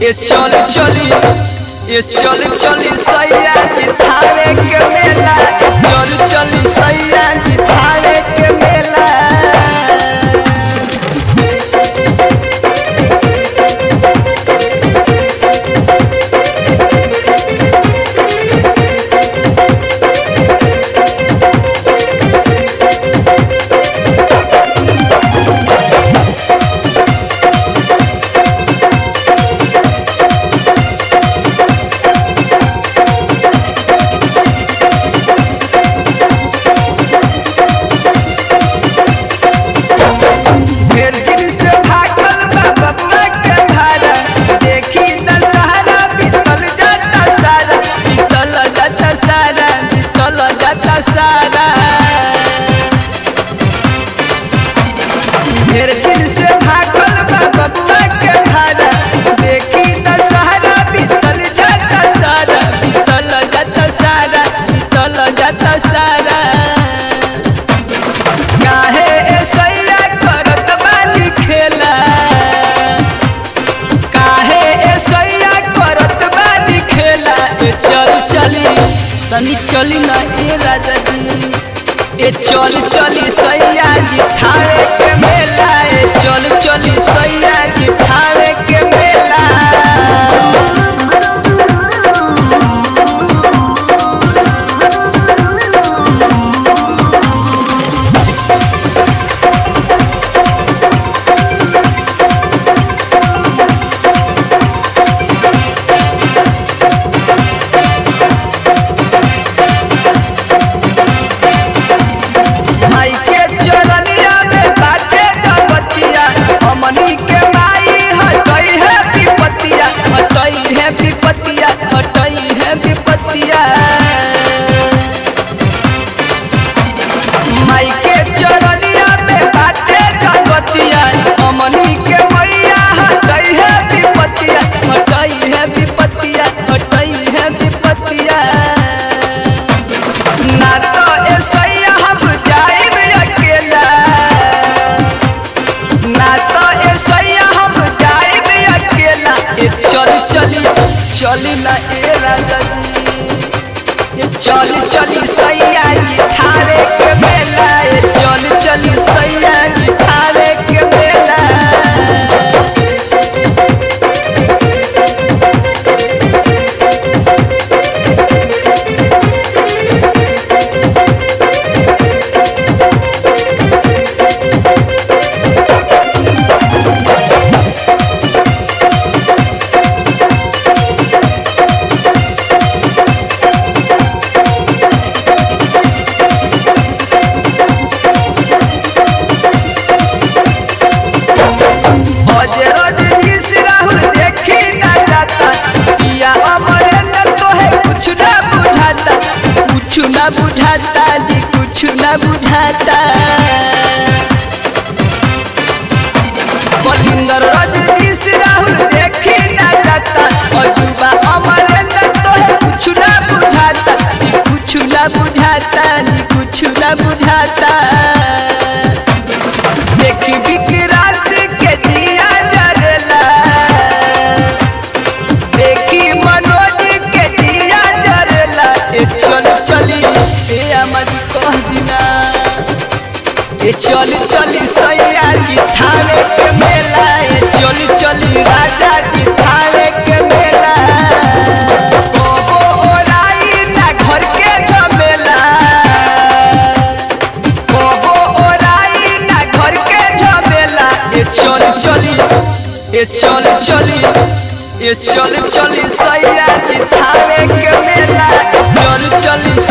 ये चल चली ये चल चली सैया जी थारे के मेला चल चली सैया जी थारे के मेला ढेर दिन से भागल बा बबुआ के भाड़ा देखी दशहरा बीतल जाता सारा बीतल जाता सारा बीतल जाता सारा ढेर दिन से भागल बा बबुआ के भाड़ा देखी दशहरा बीतल जाता सारा बीतल जाता सारा बीतल जाता सारा काहे ऐसैया करत बानी खेला काहे ऐसैया करत बानी खेला ए चल चली तनी चली ना ए राजा जी ए चल चली सैया जी थावे के मेला ए चल चली सैया जी थावे के मेला माई के चरनिया में बाटे गपतिया हमनी के माई हटई है विपतिया हटई है विपतिया हटई है विपतिया माई के चरनिया में बाटे गपतिया हमनी के मैया हटई है विपतिया हटई है विपतिया हटई है विपतिया ना तो ऐसैया हम जाइब अकेला ना तो ऐसैया हम जाइब अकेला ए चल चली चली ना ए राजा जी ए चल चली सैया जी थारे के मेला ए चल चली सैया जी थारे के मेला अजरज जिस राहुल देखी ना जाता पिया अमरेंद्र तो है कुछ ना बुझाता कुछ ना बुझाता जी कुछ ना बुझाता बलिंदर रजनीश राहुल देखी ना जाता अजूबा अमरेंद्र तो है कुछ ना बुझाता जी कुछ ना बुझाता जी कुछ ना बुझाता देखी विक्रांत के दिया जरला देखी मनोज के दिया जरला ए चल चली ए अमर कह दिना ए चल चली सैया जी थावे के मेला ए चल चली राजा जी थावे के मेला कबो ओराई ना घर के झमेला कबो ओराई ना घर के झमेला ए चल चली ए चल चली ए चल चली सैया जी थावे के मेला चल चली